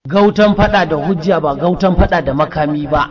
Gautan fada da hujja ba gautan fada da makami ba.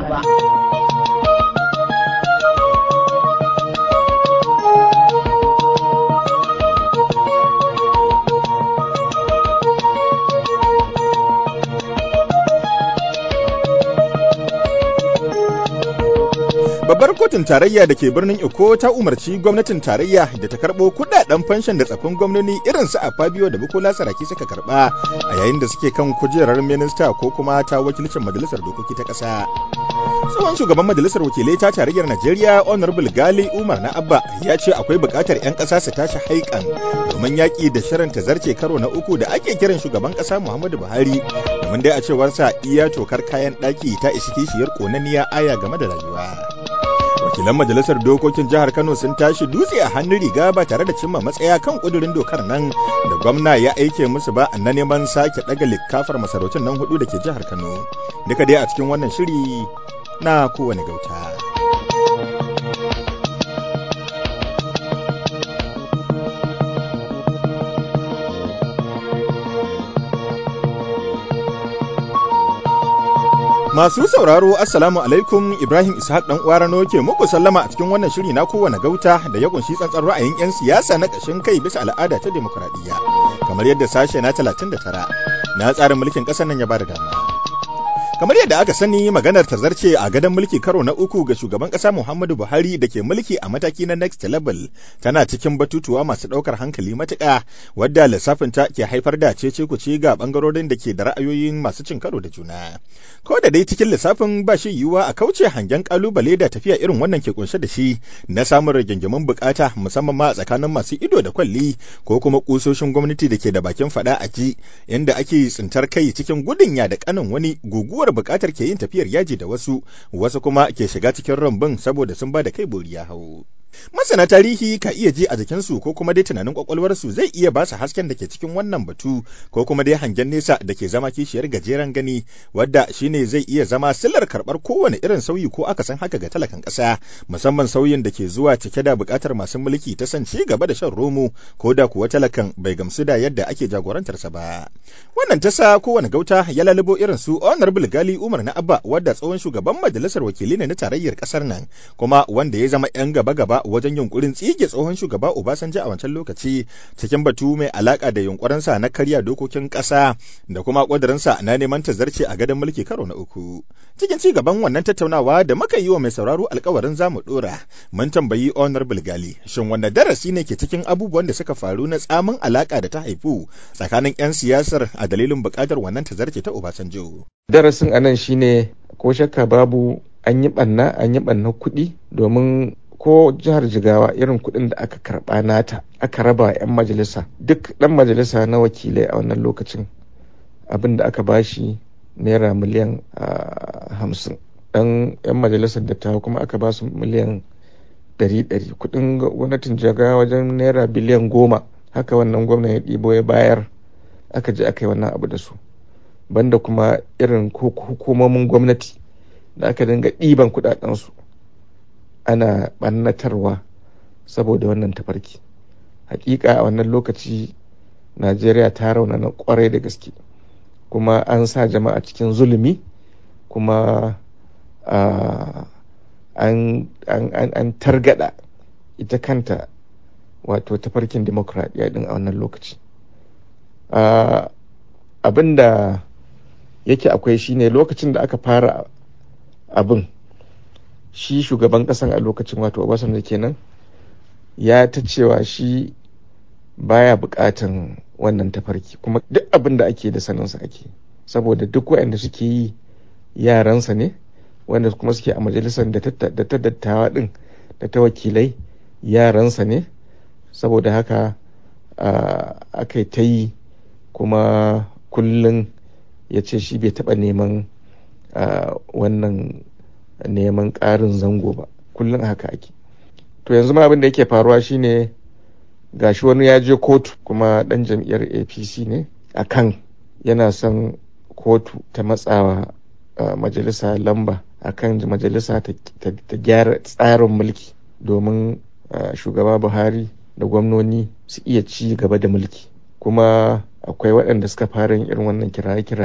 Babbar kotun tarayya da ke birnin Iko ta umarci gwamnatin tarayya da ta karɓo kudaden fanshan da tsafin gwamnoni irin su a Fabio da Bukola Saraki suka karɓa a yayin da suke kan kujerar minista ko kuma ta wakilcin majalisar dokoki ta ƙasa. Tsohon shugaban majalisar wakilai ta tarayyar Najeriya Honorable Gali Umar na Abba ya ce akwai buƙatar 'yan ƙasa su tashi haikan domin yaƙi da shirin zarce karo na uku da ake kiran shugaban ƙasa Muhammadu Buhari domin dai a cewarsa iya tokar kayan ɗaki ta isi kishiyar ƙonanniya aya game da rayuwa. wakilan majalisar dokokin jihar kano sun tashi dutse a hannun riga ba tare da cimma matsaya kan kudurin dokar nan da gwamna ya aike musu ba na neman sake daga likafar masarautun nan hudu da ke jihar kano duka dai a cikin wannan shiri na kowane gauta Masu sauraro Assalamu alaikum Ibrahim Ishaq dan Uwarano ke muku sallama a cikin wannan shiri na kowane gauta da ya kunshi tsantsan ra'ayin 'yan siyasa na ƙashin kai bisa al'ada ta demokuraɗiyya kamar yadda sashe na 39 na tsarin mulkin ƙasar nan ya bada dama. kamar yadda aka sani maganar ta zarce a gadon mulki karo na uku ga shugaban kasa Muhammadu Buhari da ke mulki a mataki na next level tana cikin batutuwa masu ɗaukar hankali matuƙa wadda lissafin ta ke haifar da cece kuce ga bangarorin da ke da ra'ayoyin masu cin karo da juna ko da dai cikin lissafin ba shi yiwuwa a kauce hangen kalubale da tafiya irin wannan ke kunshe da shi na samun rigingimin bukata musamman ma a tsakanin masu ido da kwalli ko kuma kusoshin gwamnati da ke da bakin fada a ji inda ake tsintar kai cikin gudun ya da kanin wani guguwar buƙatar ke yin tafiyar yaji da wasu wasu kuma ke shiga cikin rambun saboda sun ba da kai bori ya hau masana tarihi ka iya ji a jikinsu ko kuma dai tunanin kwakwalwarsu zai iya ba su hasken da ke cikin wannan batu ko kuma dai hangen nesa da ke zama kishiyar gajeren gani wadda shine zai iya zama sillar karɓar kowane irin sauyi ko aka san haka ga talakan ƙasa musamman sauyin da ke zuwa cike da buƙatar masu mulki ta san ci gaba da shan romo ko da kuwa talakan bai gamsu da yadda ake jagorantarsa ba wannan ta sa kowane gauta ya lalubo irin su honorable gali umar na abba wadda tsohon shugaban majalisar wakili ne na tarayyar ƙasar nan kuma wanda ya zama 'yan gaba-gaba wajen yunkurin tsige tsohon shugaba Obasanjo a wancan lokaci cikin batu mai alaka da yunkurinsa na karya dokokin ƙasa da kuma ƙudurinsa na neman tazarce a gadon mulki karo na uku. Cikin ci gaban wannan tattaunawa da muka yi wa mai sauraro alkawarin zamu dora mun tambayi Honorable Gali shin wanne darasi ne ke cikin abubuwan da suka faru na tsamin alaka da ta haifu tsakanin 'yan siyasar a dalilin buƙatar wannan tazarce ta Obasanjo. Darasin anan shine ko shakka babu an yi ɓanna an yi ɓanna kuɗi domin ko jihar jigawa irin kuɗin da aka karɓa nata aka raba 'yan majalisa duk ɗan majalisa na wakilai a wannan lokacin abin da aka bashi naira miliyan hamsin ɗan 'yan majalisar dattawa kuma aka ba su miliyan ɗari ɗari kuɗin gwamnatin jigawa wajen naira biliyan goma haka wannan gwamna ya ɗibo ya bayar aka je aka yi wannan abu da su banda kuma irin hukumomin gwamnati da aka dinga ɗiban kuɗaɗensu ana ɓannatarwa saboda wannan tafarki hakika a wannan lokaci najeriya ta raunana kwarai da gaske kuma an sa jama'a cikin zulumi kuma an targada ita kanta wato tafarkin demokradiyya din a wannan lokaci abin da yake akwai shine lokacin da aka fara abin shi shugaban kasan a lokacin wato obasanjo kenan ya ta cewa shi baya bukatan wannan tafarki kuma duk abin da ake da saninsa ake saboda duk waɗanda suke yi yaransa ne wanda kuma suke a majalisar da ta dattawa din da ta wakilai yaransa ne saboda haka aka yi ta yi kuma kullum ya ce shi bai taɓa neman wannan neman ƙarin zango ba kullum haka ake to yanzu ma abin da yake faruwa shine gashi wani ya je kotu kuma ɗan jam'iyyar apc ne a kan yana son kotu ta matsawa majalisa lamba a kan majalisa ta gyara tsarin mulki domin shugaba buhari da gwamnoni su iya ci gaba da mulki kuma akwai waɗanda suka fara yin irin wannan kiraye-kiraye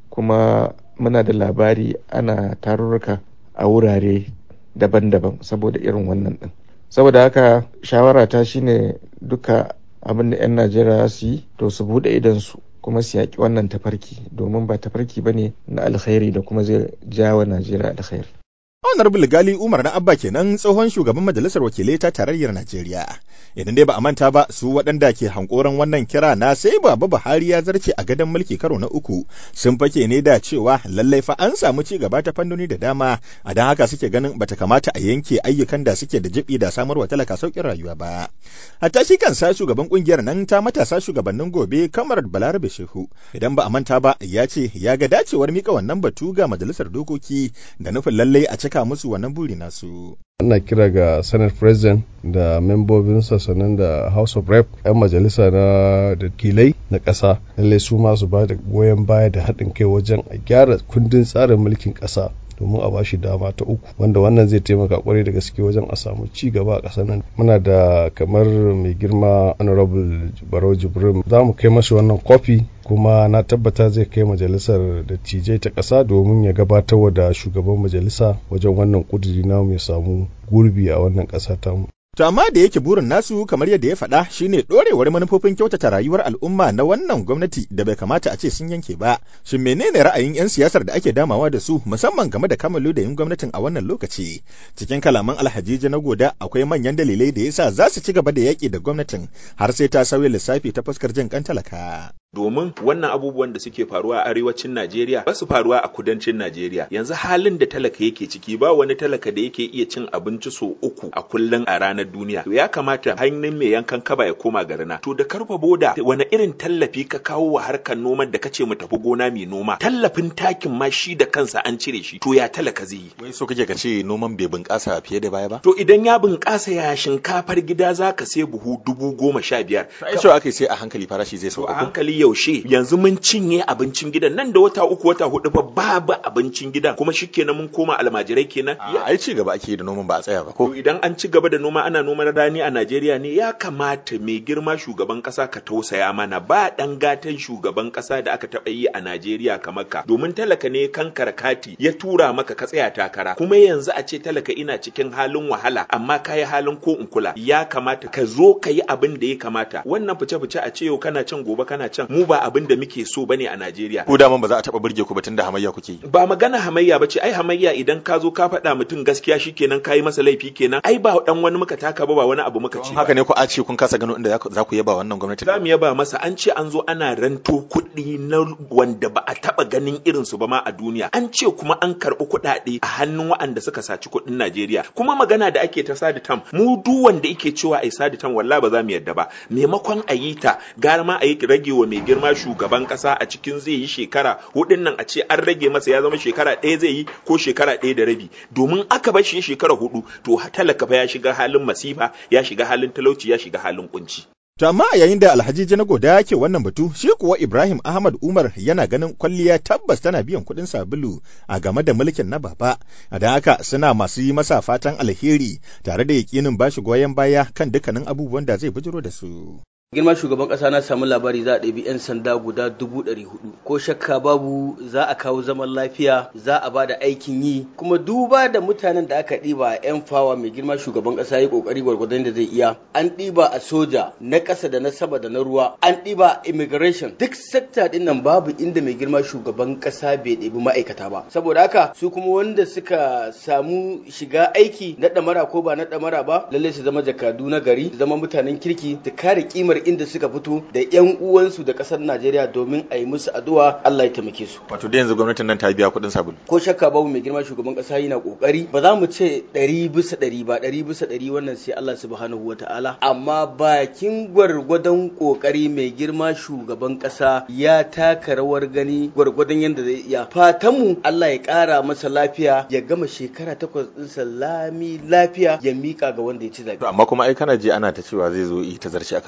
kuma muna da labari ana tarurruka a wurare daban-daban saboda irin wannan din saboda haka shawara ta shine duka abin da 'yan najeriya su yi to su buɗe idansu kuma su yaƙi wannan tafarki domin ba tafarki ba ne na alkhairi da kuma zai jawa najeriya alkhairi Honorable Gali Umar na Abba kenan tsohon shugaban majalisar wakilai ta tarayyar Najeriya. Idan dai ba a manta ba su waɗanda ke hankoran wannan kira na sai baba Buhari ya zarce a gadon mulki karo na uku sun fake ne da cewa lallai fa an samu ci gaba ta fannoni da dama a don haka suke ganin bata kamata a yanke ayyukan da suke da jibi da samarwa talaka sauƙin rayuwa ba. Hatta shi kansa shugaban kungiyar nan ta matasa shugabannin gobe kamar Balarabe Shehu idan ba a manta ba ya ce ya ga dacewar mika wannan batu ga majalisar dokoki da nufin lallai a cika musu wannan buri nasu. ana kira ga senate president da membobinsa sannan da house of rep 'yan majalisa na dakilai na ƙasa lallai su ma su ba da goyon baya da haɗin kai wajen a gyara kundin tsarin mulkin ƙasa domin a bashi dama ta uku wanda wannan zai taimaka kwarai da gaske wajen a samu ci gaba a ƙasar nan muna da kamar mai girma honorable barau jibrin za mu kai mashi wannan kofi kuma na tabbata zai kai majalisar dattijai ta ƙasa domin ya gabatar da shugaban majalisa wajen wannan ƙuduri namu ya samu gurbi a wannan ƙasa tamu To amma da yake burin nasu kamar yadda ya faɗa shine ɗorewar manufofin kyautata rayuwar al'umma na wannan gwamnati da bai kamata a ce sun yanke ba. Shin menene ra'ayin 'yan siyasar da ake damawa da su musamman game da kamalu da yin gwamnatin a wannan lokaci? Cikin kalaman alhajiji na goda akwai manyan dalilai da yasa za su ci gaba da yaƙi da gwamnatin har sai ta sauya lissafi ta fuskar jin kan talaka. domin wannan abubuwan da suke faruwa a arewacin Najeriya ba su faruwa a kudancin Najeriya yanzu halin da talaka yake ciki ba wani talaka da yake iya cin abinci so uku a kullum a ranar duniya to ya kamata hannun mai yankan kaba ya koma garina to da karfa boda wani irin tallafi ka kawo wa harkar noman da kace mu tafi gona mai noma tallafin takin ma shi da kansa an cire shi to ya talaka zai yi Wai so kake ka ce noman bai bunƙasa fiye da baya ba? to idan ya bunƙasa ya shinkafar gida zaka sai buhu dubu goma sha biyar Ai cewa aka sai a hankali farashi zai To sauka. a ko? hankali yaushe yanzu mun cinye abincin gidan nan da wata uku wata hudu fa babu abincin gidan kuma shikenan mun koma almajirai kenan A- Ai ci gaba ake yi da noman ba a tsaya ba To ko? idan an ci gaba da noma ana noman rani a Najeriya ne ya kamata mai girma shugaban kasa ka tausaya mana ba dan gatan shugaban kasa da aka taba yi a Najeriya kamar ka domin talaka ne kankara kati ya tura maka ka tsaya takara kuma yanzu a ce talaka ina cikin halin wahala amma ka yi halin ko in kula ya kamata ka zo ka yi abin da ya kamata wannan fice-fice a ce yau kana can gobe kana can mu ba abin da muke so bane a Najeriya Ko daman ba za a taɓa burge ku ba tunda hamayya kuke yi. ba magana hamayya ba ce ai hamayya idan ka zo ka faɗa mutum gaskiya shikenan ka yi masa laifi kenan ai ba dan wani muka taka ba ba wani abu muka ce Don haka ne ku a ce kun kasa gano inda za ku- za ku yaba wannan gwamnati. za mu yaba masa an ce an zo ana ranto kuɗi na wanda ba a taɓa ganin irinsu ba ma a duniya an ce kuma an karɓi kuɗaɗe a hannun waɗanda suka saci kuɗin Najeriya kuma magana da ake ta sadi tam mu duk wanda yake cewa ai sadi tam wallahi ba za mu yadda ba maimakon a yi ta gara ma a yi rage wa mai girma shugaban ƙasa a cikin zai yi shekara hudun nan a ce an rage masa ya zama shekara ɗaya zai yi ko shekara ɗaya da rabi domin aka bar shi ya shekara hudu to talaka fa ya shiga halin masifa ya shiga halin talauci ya shiga halin kunci To amma a yayin da Alhaji Janagoda yake wannan batu, shi kuwa Ibrahim Ahmad Umar yana ganin kwalliya tabbas tana biyan kuɗin sabulu a game da mulkin na baba. A da haka suna masu yi masa fatan alheri tare da yakinin bashi goyon baya kan dukkanin abubuwan da zai bujiro da su. girma shugaban kasa na samu labari za a ɗabi 'yan sanda guda dubu ɗari hudu ko shakka babu za a kawo zaman lafiya za a ba da aikin yi kuma duba da mutanen da aka ɗiba 'yan fawa mai girma shugaban kasa ya ƙoƙari gwargwadon da zai iya an ɗiba a soja na ƙasa da na sama da na ruwa an ɗiba immigration duk sekta ɗin nan babu inda mai girma shugaban kasa bai ɗebi ma'aikata ba saboda haka su kuma wanda suka samu shiga aiki na ɗamara ko ba na ɗamara ba lallai su zama jakadu na gari su zama mutanen kirki su kare kimar inda suka fito da yan uwansu da kasar Najeriya domin a yi musu addu'a Allah ya taimake su. Wato da yanzu gwamnatin nan ta biya kuɗin sabulu. Ko shakka babu mai girma shugaban kasa yana kokari ba za mu ce ɗari bisa ɗari ba ɗari bisa ɗari wannan sai Allah subhanahu wa ta'ala amma bakin gwargwadon kokari mai girma shugaban kasa ya taka rawar gani gwargwadon yadda zai iya fatanmu Allah ya ƙara masa lafiya ya gama shekara takwas ɗinsa lami lafiya ya miƙa ga wanda ya ci zaɓe. To amma kuma ai kana je ana ta cewa zai zo yi ta zarce a karo na uku.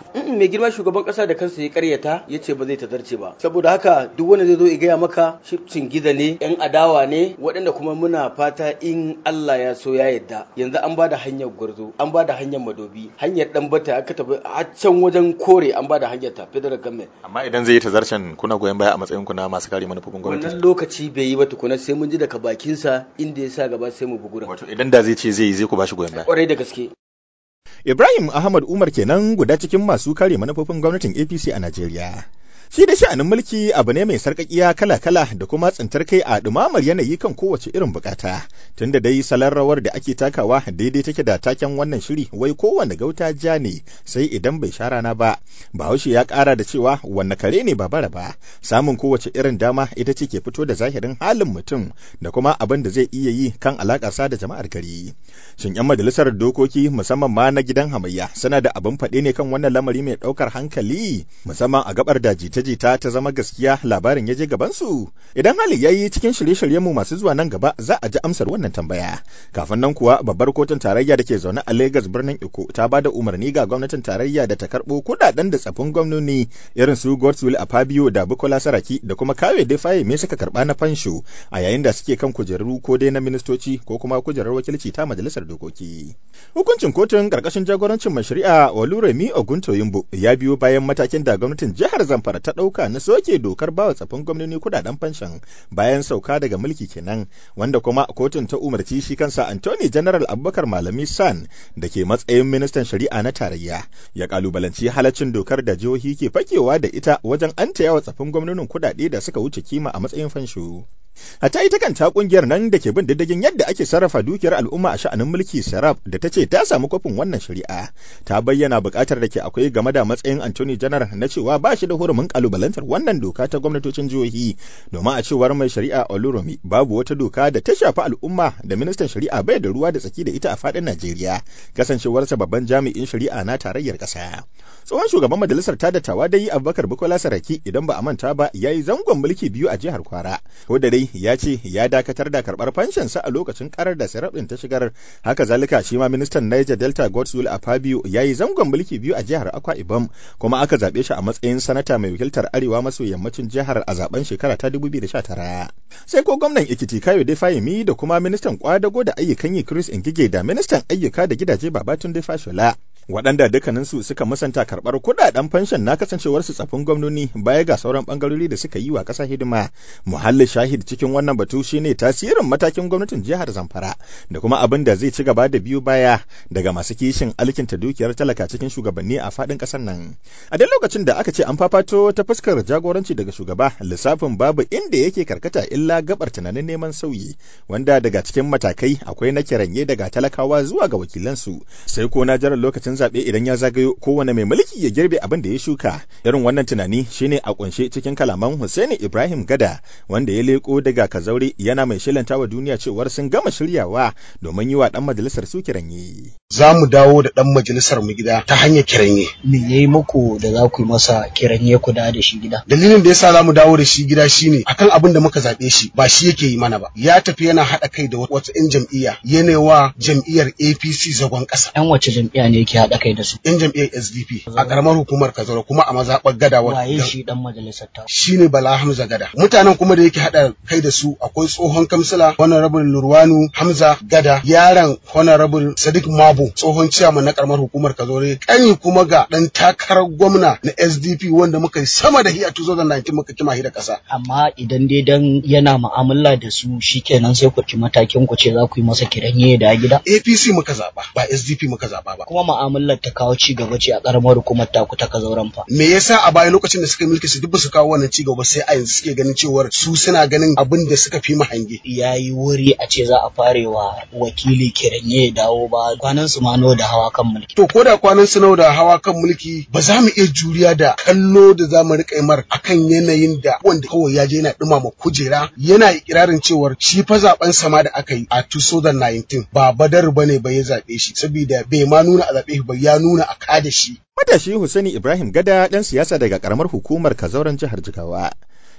Mm, mai girma shugaban kasa da kansa ya karyata ya ce ba zai tazarce ba saboda haka duk wanda zai zo ya gaya maka shifcin gida ne yan adawa ne waɗanda kuma muna fata in Allah ya so ya yadda yanzu an bada hanyar gwarzo an bada hanyar madobi hanyar dan bata aka tafi a can wajen kore an bada hanyar ta federal government amma idan zai yi tazarcen kuna goyon baya a matsayin ku na masu kare manufofin gwamnati wannan lokaci bai yi ba tukuna sai mun ji daga bakinsa inda ya sa gaba sai mu bugura wato idan da zai ce zai yi zai ku bashi goyon baya kwarai da gaske Ibrahim Ahmad Umar kenan guda cikin masu kare manufofin gwamnatin APC a Najeriya. Shi da sha'anin mulki abu ne mai sarƙaƙiya kala-kala da kuma tsintar kai a ɗumamar yanayi kan kowace irin bukata. Tunda dai salon rawar da ake takawa daidai take da taken wannan shiri wai kowane gauta ja ne sai idan bai sha rana ba. Bahaushe ya ƙara da cewa wanne kare ne ba bara ba. Samun kowace irin dama ita ce ke fito da zahirin halin mutum da kuma abin da zai iya yi kan alaƙarsa da jama'ar gari. Shin 'yan majalisar dokoki musamman ma na gidan hamayya suna da abin faɗe ne kan wannan lamari mai ɗaukar hankali musamman a gabar da jita-jita ta zama gaskiya labarin ya je gabansu idan hali ya yi cikin shirye-shiryen mu masu zuwa nan gaba za a ji amsar wannan tambaya kafin nan kuwa babbar kotun tarayya da ke zaune a Legas birnin Iko ta ba da umarni ga gwamnatin tarayya da ta karɓo kuɗaɗen da tsafin gwamnoni irin su Godswill Afabio da Bukola Saraki da kuma Kawe Defaye me suka karɓa na fansho a yayin da suke kan kujeru ko dai na ministoci ko kuma kujerar wakilci ta majalisar dokoki hukuncin kotun karkashin jagorancin mai shari'a Oluremi Oguntoyimbo ya biyo bayan matakin da gwamnatin jihar Zamfara ta ɗauka na soke dokar bawa tsafin gwamnoni kudaden fanshan bayan sauka daga mulki kenan wanda kuma kotun ta umarci shi kansa Anthony General Abubakar Malami San da ke matsayin ministan shari'a na tarayya ya kalubalanci halaccin dokar da jihohi ke fakewa da ita wajen antayawa tsafin gwamnonin kudade da suka wuce kima a matsayin fansho. Hatta ita kanta kungiyar nan da ke bin diddigin yadda ake sarrafa dukiyar al'umma a sha'anin mulki Sarab da ta ce ta samu kofin wannan shari'a ta bayyana buƙatar da ke akwai game da matsayin Anthony General na cewa ba shi da hurumin kalubalantar wannan doka ta gwamnatocin jihohi domin a cewar mai shari'a Olurumi babu wata doka da ta shafi al'umma da ministan shari'a bai da ruwa da tsaki da ita a faɗin Najeriya kasancewarsa babban jami'in shari'a na tarayyar ƙasa. Tsohon shugaban majalisar ta dattawa dai Abubakar Bukola Saraki idan ba a manta ba ya yi zangon mulki biyu a jihar Kwara. Ko da dai ya ce ya dakatar da karɓar fanshansa a lokacin karar da Sarab ɗin ta shigar. Haka zalika shi ma ministan Niger Delta Godswill Afabio ya yi zangon mulki biyu a jihar Akwa Ibom kuma aka zaɓe shi a matsayin sanata mai wakiltar arewa maso yammacin jihar a zaben shekara ta 2019. Sai ko gwamnan Ekiti Kayo Fahimi da kuma ministan kwadago da ayyukan yi Chris Ngige da ministan ayyuka da gidaje Babatunde Fashola. waɗanda dukkaninsu suka musanta karɓar kuɗaɗen fanshon na kasancewarsu tsafin gwamnoni baya ga sauran ɓangarori da suka yi wa ƙasa hidima muhallin shahid cikin wannan batu shine tasirin matakin gwamnatin jihar zamfara da kuma abin da zai ci gaba da biyu baya daga masu kishin alkinta dukiyar talaka cikin shugabanni a faɗin ƙasar nan a duk lokacin da aka ce an fafato ta fuskar jagoranci daga shugaba lissafin babu inda yake karkata illa gabar tunanin neman sauyi wanda daga cikin matakai akwai na kiranye daga talakawa zuwa ga wakilansu sai ko na jiran lokacin zaɓe idan ya zagayo kowane mai mulki ya girbe abin da ya shuka irin wannan tunani shine a kunshe cikin kalaman Hussaini Ibrahim Gada wanda ya leko daga Kazaure yana mai shilanta wa duniya cewar sun gama shiryawa domin yi wa dan majalisar su kiranye. Za mu dawo da dan majalisar mu gida ta hanyar kiranye. Me yayi muku da za ku yi masa kiranye ku da da shi gida? Dalilin da yasa za mu dawo da shi gida shine akan abin da muka zaɓe shi ba shi yake yi mana ba. Ya tafi yana haɗa kai da wata 'yan jam'iyya yana wa jam'iyyar APC zagon ƙasa. 'Yan wace jam'iyya ne yake haɗa kai da su? yan jam'iyyar SDP a karamar hukumar Kazaro kuma a mazaɓar Gada Waye shi dan majalisar ta? shine Bala Hamza Gada mutanen kuma da yake hada kai da su akwai tsohon kamsila Honorable Lurwanu Hamza Gada yaron Honorable Sadiq Mabo tsohon ciyaman na karamar hukumar Kazore kani kuma ga dan takarar gwamna na SDP wanda muka yi sama da hi a 2019 muka kima hi da kasa Amma idan dai dan yana mu'amala da su shikenan sai ku ci matakin ku ce za ku yi masa kiranye da gida? APC muka zaba ba SDP muka zaba ba Kuma mu'amalar ta kawo ci gaba ce a karamar hukumar taku ta kazauran fa. me yasa a baya lokacin da suka yi mulki su duk ba su kawo wannan cigaba sai a yanzu suke ganin cewar su suna ganin abin da suka fi mu hange Ya yi wuri a ce za a fare wa wakili kiranye ya dawo ba kwanan su mano da hawa kan mulki. to ko da kwanan su nawa da hawa kan mulki ba za mu iya juriya da kallo da za mu riƙa mar akan yanayin da wanda kawai ya je yana ɗumama kujera yana ikirarin cewar shi fa zaben sama da aka yi a 2019 ba badar bane ba ya zaɓe shi saboda bai ma nuna a zaɓe shi ba ya nuna a kada shi Matashi Hussaini Ibrahim Gada ɗan siyasa daga ƙaramar hukumar Kazauran jihar Jigawa.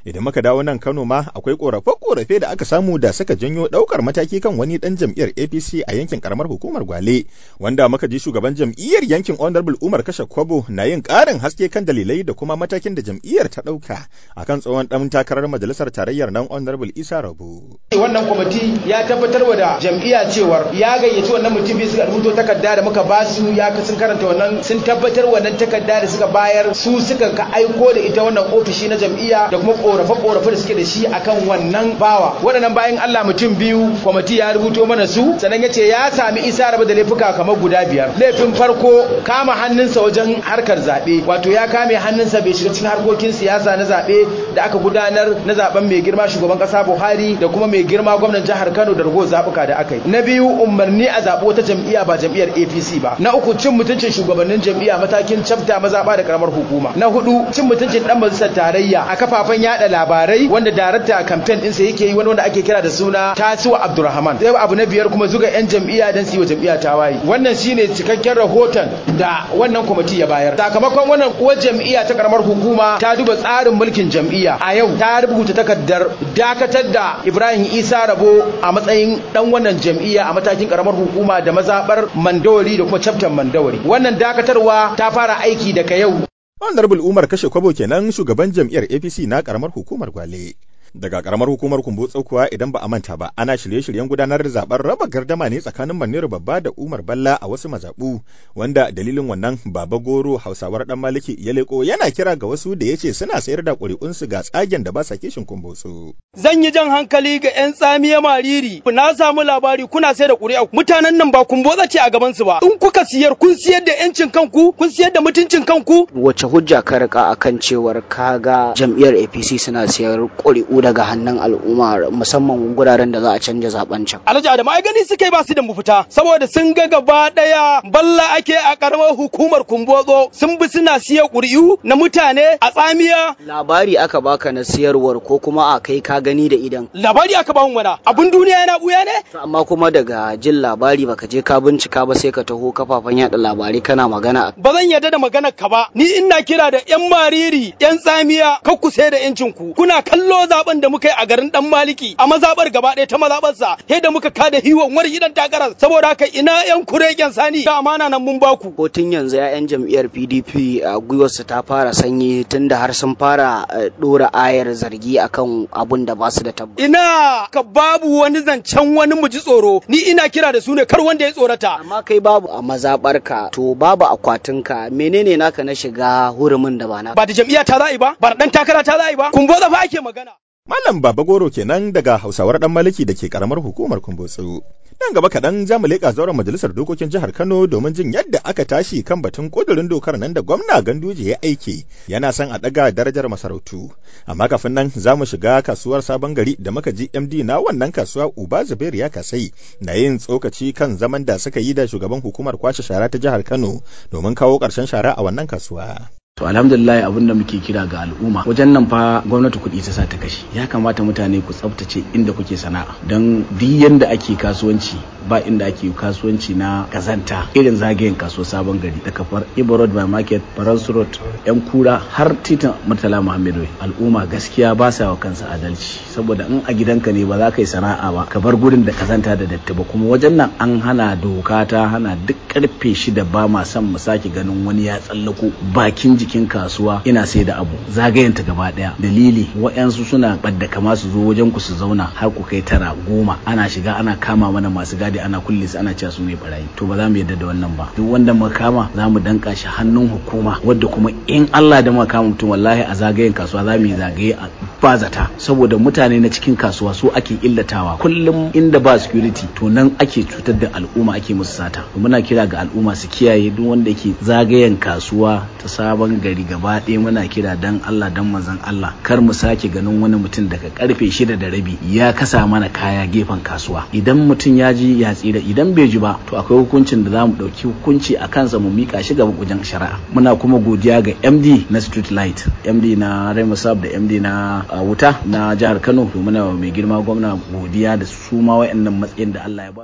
Idan muka dawo nan Kano ma akwai korafe-korafe da aka samu da suka janyo ɗaukar mataki kan wani ɗan jam'iyyar APC a yankin karamar hukumar Gwale, wanda muka ji shugaban jam'iyyar yankin Honorable Umar Kashe Kwabo na yin ƙarin haske kan dalilai da kuma matakin da jam'iyyar ta ɗauka akan tsohon ɗan takarar majalisar tarayyar nan Honorable Isa Rabu. Wannan kwamiti ya tabbatar wa da jam'iyya cewar ya gayyaci wannan mutum biyu suka rubuto takarda da muka ba su ya sun karanta wannan sun tabbatar wannan takarda da suka bayar su suka ka aiko da ita wannan ofishi na jam'iyya da kuma korafe-korafe da suke da shi akan wannan bawa waɗannan bayan Allah mutum biyu kwamiti ya rubuto mana su sannan ya ce ya sami isa raba da laifuka kamar guda biyar laifin farko kama hannunsa wajen harkar zaɓe wato ya kame hannunsa bai shiga cikin harkokin siyasa na zaɓe da aka gudanar na zaben mai girma shugaban ƙasa Buhari da kuma mai girma gwamnan jihar Kano da rago zaɓuka da aka yi na biyu umarni a zaɓi wata jam'iyya ba jam'iyyar APC ba na uku cin mutuncin shugabannin jam'iyya matakin cafta mazaɓa da karamar hukuma na hudu cin mutuncin dan majalisar tarayya a kafafen yada labarai wanda darakta campaign ɗinsa yake yi wani wanda ake kira da suna Tasiwa Abdulrahman sai abu na biyar kuma zuga yan jam'iyya dan su yi wa jam'iyya tawaye wannan shine cikakken rahoton da wannan kwamiti ya bayar sakamakon wannan uwar jam'iyya ta karamar hukuma ta duba tsarin mulkin jam'iyya a yau ta rubuta takardar dakatar da Ibrahim Isa Rabo a matsayin dan wannan jam'iyya a matakin karamar hukuma da mazabar Mandawari da kuma chapter Mandawari wannan dakatarwa ta fara aiki daga yau Honorable Umar Kashe Kwabo kenan shugaban jam'iyyar APC na karamar hukumar Gwale. Daga karamar hukumar Kumbotso kuwa idan ba a manta ba ana shirye-shiryen gudanar da zaben raba gardama ne tsakanin Maniru Babba da Umar Balla a wasu mazaɓu wanda dalilin wannan Baba Goro Hausawar dan Maliki ya leko yana kira ga wasu da yace suna sayar da ƙuri'unsu ga tsagen da ba sa kishin Kumbotso. Zan yi jan hankali ga 'yan tsamiya mariri na samu labari kuna sayar da ƙuri'a mutanen nan ba Kumbotso ce a gaban su ba in kuka siyar kun siyar da 'yancin kanku kun siyar da mutuncin kanku wace hujja ka rika akan cewar kaga jam'iyyar APC suna siyar ƙuri'u daga hannun al'umma musamman guraren da za a canja zaben can. Alhaji Adamu ai gani suka yi ba su da mafita saboda sun ga gaba daya balla ake a karamar hukumar Kumbotso sun bi suna siya ƙuri'u na mutane a tsamiya. Labari aka baka na siyarwar ko kuma a kai ka gani da idan. Labari aka ba mana abin duniya yana buya ne? Amma kuma daga jin labari baka je ka bincika ba sai ka taho kafafen yada labarai kana magana. Ba zan yarda da maganar ka ba ni ina kira da 'yan mariri 'yan tsamiya kar ku sai da 'yancin ku kuna kallo zaben da muka yi a garin dan maliki a mazabar gaba ɗaya ta mazabarsa sai da muka kada hiwon wani gidan takarar saboda haka ina yan kuregen sani ga amana nan mun baku ko tun yanzu ya'yan jam'iyyar PDP a gwiwarsu ta fara sanyi tunda har sun fara dora ayar zargi akan abun da ba su da tabbata ina ka babu wani zancen wani mu ji tsoro ni ina kira da su ne kar wanda ya tsorata amma kai babu a mazabarka to babu akwatinka menene naka na shiga hurumin da ba na ba da jam'iyya ta za'i ba ba da dan takara ta za'i ba kun fa ake magana Malam Baba Goro kenan daga Hausawar Dan Maliki da ke karamar hukumar Kumbotsu. Nan gaba kaɗan za mu leƙa zauren majalisar dokokin jihar Kano domin jin yadda aka tashi kan batun ƙudurin dokar nan da gwamna Ganduje ya aike yana son a ɗaga darajar masarautu. Amma kafin nan za mu shiga kasuwar sabon gari da muka ji MD na wannan kasuwa Uba Zubair ya kasai na yin tsokaci kan zaman da suka yi da shugaban hukumar kwashe shara ta jihar Kano domin kawo ƙarshen shara a wannan kasuwa. To alhamdulillah abin da muke kira ga al'umma wajen nan fa gwamnati kuɗi ta sa ta kashe ya kamata mutane ku tsaftace inda kuke sana'a don duk yanda ake kasuwanci ba inda ake kasuwanci na kazanta irin zagayen kaso sabon gari da kafar Ibo Road by Market Faransu Road yan kura har titin Murtala Muhammadu al'umma gaskiya ba sa wa kansa adalci saboda in a gidanka ne ba za ka yi sana'a ba ka bar gurin da kazanta da datti ba kuma wajen nan an hana doka ta hana duk karfe shida ba ma son mu sake ganin wani ya tsallako bakin jikin kasuwa ina sai da abu zagayenta gaba daya dalili wa'yansu suna ɓadda kama su zo wajen ku su zauna har ku kai tara goma ana shiga ana kama mana masu gadi ana kulle su ana cewa su ne barayi to ba za mu yarda da wannan ba duk wanda muka kama za mu danka shi hannun hukuma wadda kuma in Allah da muka kama mutum wallahi a zagayen kasuwa za mu yi zagaye a bazata saboda mutane na cikin kasuwa su ake illatawa kullum inda ba security to nan ake cutar da al'umma ake musu sata muna kira ga al'umma su kiyaye duk wanda yake zagayen kasuwa ta sabon gari gaba ɗaya muna kira dan Allah dan manzon Allah kar mu sake ganin wani mutum daga karfe shida da rabi ya kasa mana kaya gefen kasuwa idan mutum ya ji ya tsira idan bai ji ba to akwai hukuncin da za mu ɗauki hukunci a kansa mu mika shi gaba wajen shari'a muna kuma godiya ga MD na Street Light MD na Remusab da MD na wuta na jihar Kano to muna mai girma gwamna godiya da su ma wayannan matsayin da Allah ya ba su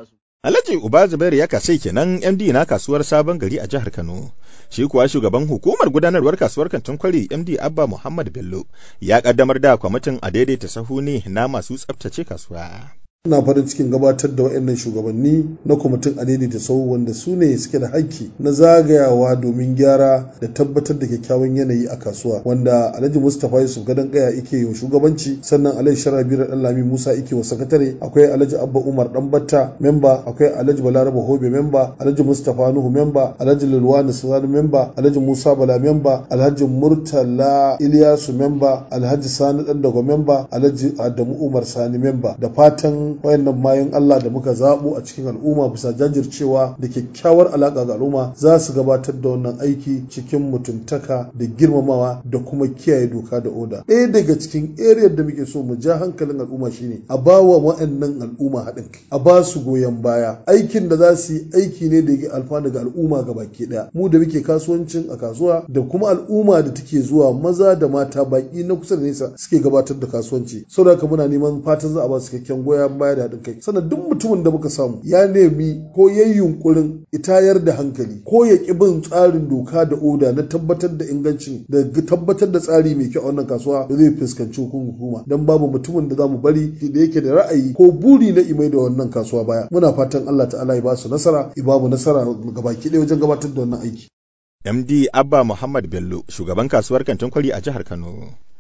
Alhaji Uba Zubairu ya kasai kenan MD na kasuwar Sabon Gari a jihar Kano. Shi kuwa shugaban hukumar gudanarwar kasuwar kantin kwari MD Abba Muhammad Bello ya kaddamar da kwamitin a daidaita sahu ne na masu tsaftace kasuwa. ina farin cikin gabatar da waɗannan shugabanni na kwamitin adini da sau wanda su ne suke da haƙƙi na zagayawa domin gyara da tabbatar da kyakkyawan yanayi a kasuwa wanda alhaji mustapha yusuf gadon kaya yake yi wa shugabanci sannan alhaji sharabi da lami musa yake wa sakatare akwai alhaji abba umar danbatta memba akwai alhaji balaraba hobe memba alhaji mustapha nuhu memba alhaji lulwani sani memba alhaji musa bala memba alhaji murtala iliyasu memba alhaji sani dandago memba alhaji adamu umar sani memba da fatan wayannan mayan Allah da muka zabo a cikin al'umma bisa jajircewa da kyakkyawar alaka ga al'umma za su gabatar da wannan aiki cikin mutuntaka da girmamawa da kuma kiyaye doka da oda ɗaya daga cikin area da muke so mu ja hankalin al'umma shine a ba wa wayannan al'umma haɗin kai a ba su goyon baya aikin da za su yi aiki ne da yake alfanu ga al'umma ga baki ɗaya mu da muke kasuwancin a kasuwa da kuma al'umma da take zuwa maza da mata baki na kusa da nesa suke gabatar da kasuwanci saboda haka muna neman fatan za a ba su cikakken goyon baya da haɗin kai sannan duk mutumin da muka samu ya nemi ko ya yi yunkurin itayar da hankali ko ya ƙi bin tsarin doka da oda na tabbatar da ingancin da tabbatar da tsari mai kyau a wannan kasuwa da zai fuskanci hukuma don babu mutumin da za mu bari da yake da ra'ayi ko buri na imai da wannan kasuwa baya muna fatan Allah ta'ala ya ba su nasara ya ba mu nasara gabaki ɗaya wajen gabatar da wannan aiki. MD Abba Muhammad Bello shugaban kasuwar kantin kwari a jihar Kano.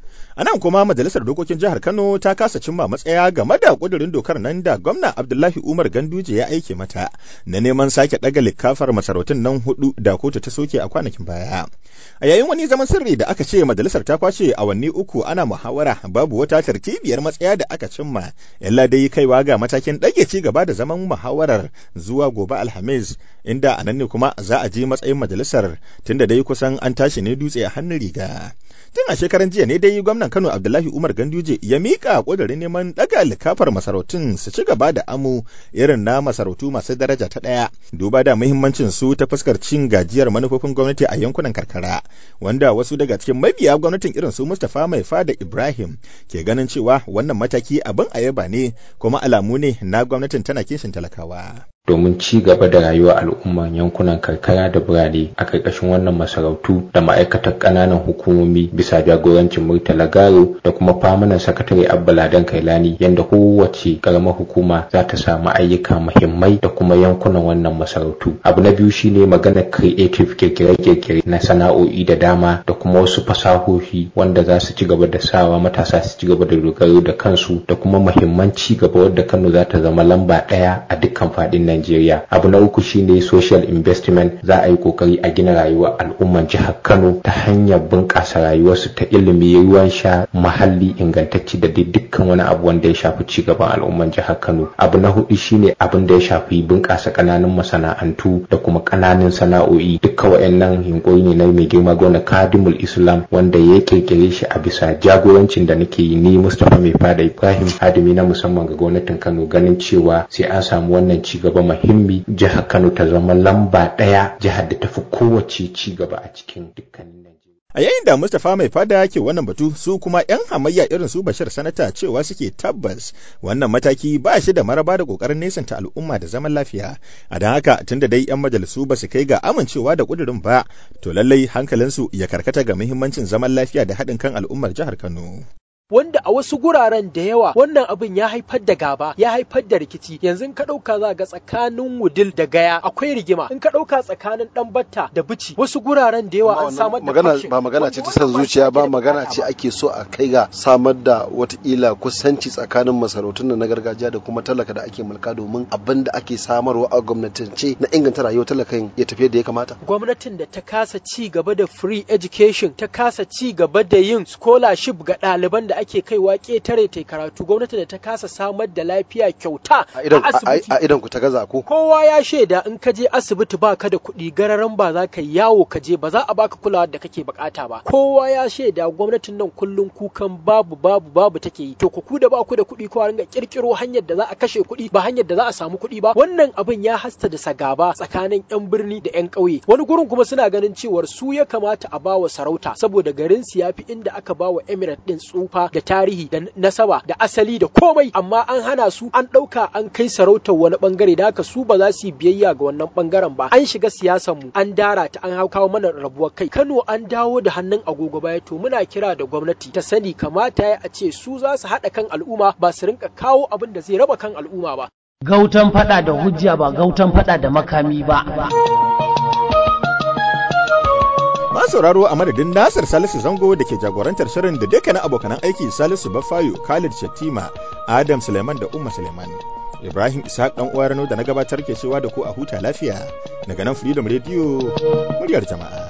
A nan kuma Majalisar Dokokin Jihar Kano ta kasa cimma matsaya game da ƙudurin dokar nan da gwamna Abdullahi Umar Ganduje ya aike mata na neman sake ɗaga likafar masarautun nan hudu da kotu ta soke a kwanakin baya. A yayin wani zaman sirri da aka ce majalisar ta kwace awanni uku ana muhawara babu wata tartibiyar matsaya da aka cimma illa dai kaiwa ga matakin ɗage ci gaba da zaman muhawarar zuwa gobe Alhamis inda a nan ne kuma za a ji matsayin majalisar tunda dai kusan an tashi ne dutse a hannun riga. Tun a shekaran jiya ne dai gwamnan Kano Abdullahi Umar Ganduje ya mika ƙudurin neman ɗaga likafar masarautun su ci gaba da amu irin na masarautu masu daraja ta ɗaya duba da muhimmancin su ta fuskar cin gajiyar manufofin gwamnati a yankunan karkara wanda wasu daga cikin mabiya gwamnatin irin su Mustapha Mai Fada Ibrahim ke ganin cewa wannan mataki abin ayaba ne kuma alamu ne na gwamnatin tana kishin talakawa. domin ci gaba da rayuwar al'umman yankunan karkara da birane a ƙarƙashin wannan masarautu da ma'aikatar ƙananan hukumomi bisa jagorancin murtala garo da kuma famanan sakatare abba ladan kailani yadda kowace ƙaramar hukuma za ta samu ayyuka muhimmai da kuma yankunan wannan masarautu abu na biyu shine maganar creative kirkire-kirkire na sana'o'i da dama da kuma wasu fasahohi wanda za su ci gaba da sawa matasa su ci gaba da dogaro da kansu da kuma muhimman ci gaba wadda kano za ta zama lamba ɗaya a dukkan faɗin Najeriya. Abu na uku shine social investment za a yi kokari a gina rayuwar al'umman jihar Kano ta hanyar bunƙasa rayuwarsu ta ilimi, ruwan sha, muhalli ingantacci da dai dukkan wani abu wanda ya shafi ci gaban al'umman jihar Kano. Abu na hudu shine abin da ya shafi bunƙasa ƙananan masana'antu da kuma ƙananan sana'o'i. Dukkan wayannan yunkuri ne na mai girma gona Kadimul Islam wanda ya kirkire shi a bisa jagorancin da nake yi ni Mustapha Mai Fada Ibrahim Hadimi na musamman ga gwamnatin Kano ganin cewa sai an samu wannan ci gaba muhimmi jihar Kano ta zama lamba ɗaya jihar da tafi kowace ci gaba a cikin dukkanin A yayin da Mustapha mai fada ke wannan batu su kuma 'yan hamayya irin su Bashir Sanata cewa suke tabbas wannan mataki ba shi da maraba da kokarin nesanta al'umma da zaman lafiya. A don haka tunda dai 'yan majalisu ba su kai ga amincewa da kudurin ba, to lallai hankalinsu ya karkata ga muhimmancin zaman lafiya da haɗin kan al'ummar jihar Kano. wanda a wasu guraren da yawa wannan abin ya haifar da gaba ya haifar da rikici yanzu in ka ɗauka za ga tsakanin wudil da gaya akwai rigima in ka ɗauka tsakanin ɗan batta da bici wasu guraren da yawa an samar da magana ba magana ce ta san zuciya ba magana ce ake so a kai ga samar da watakila kusanci tsakanin masarautun na gargajiya da kuma talaka da ake mulka domin abin da ake samarwa a gwamnatance na inganta rayuwar talakan ya tafi da ya kamata gwamnatin da ta kasa ci gaba da free education ta kasa ci gaba da yin scholarship ga ɗaliban da ake kaiwa ƙetare ta karatu gwamnati da ta kasa samar da lafiya kyauta a idan ku ta gaza ko kowa ya shaida in ka je asibiti ba ka da kuɗi gararan ba za ka yawo ka je ba za a baka kulawa da kake bukata ba kowa ya shaida gwamnatin nan kullum kukan babu babu babu take yi to ku ku da ba ku da kuɗi ko a ringa kirkiro hanyar da za a kashe kuɗi ba hanyar da za a samu kuɗi ba wannan abin ya hasta da sagaba tsakanin yan birni da yan ƙauye wani gurin kuma suna ganin cewar su ya kamata a bawa sarauta saboda garin su yafi inda aka bawa emirate din tsufa manufa da tarihi da nasaba da asali da komai amma an hana su an ɗauka an kai sarautar wani bangare da haka su ba za su yi biyayya ga wannan bangaren ba an shiga siyasar mu an dara ta an kawo mana rabuwar kai Kano an dawo da hannun agogo baya to muna kira da gwamnati ta sani kamata ya a ce su za su haɗa kan al'umma ba su rinka kawo abin da zai raba kan al'umma ba Gautan fada da hujja ba gautan fada da makami ba. Ma sauraro a madadin Nasir Salisu Zango da ke jagorantar shirin da dukkanin abokanan aiki Salisu Bafayo, Khalid Shattima, Adam Suleiman da Umma Suleiman. Ibrahim Ishaq dan uwa Rano da na gabatar ke cewa da ku a huta lafiya daga nan Freedom Radio muryar jama'a.